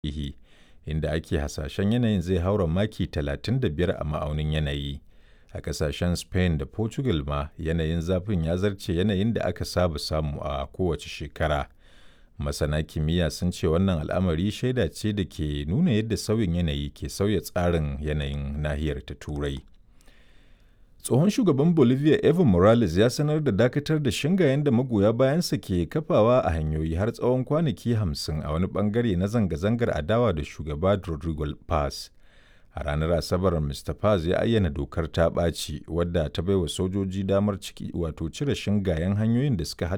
tarihi inda ake hasashen yanayin zai haura maki 35 a ma'aunin yanayi. A ƙasashen Spain da Portugal ma yanayin zafin ya zarce yanayin da aka saba samu a kowace shekara. Masana kimiyya sun ce wannan al'amari shaida ce da ke nuna yadda sauyin yanayi ke sauya tsarin yanayin nahiyar ta Turai. Tsohon shugaban Bolivia Evo Morales ya sanar da dakatar da shingayen da magoya bayansa ke kafawa a hanyoyi har tsawon kwanaki hamsin a wani bangare na zanga-zangar adawa da shugaba Rodrigo Paz. A ranar Asabar, Mr. Paz ya ayyana dokar ta ɓaci wadda ta baiwa sojoji damar ciki wato cire shingayen hanyoyin da suka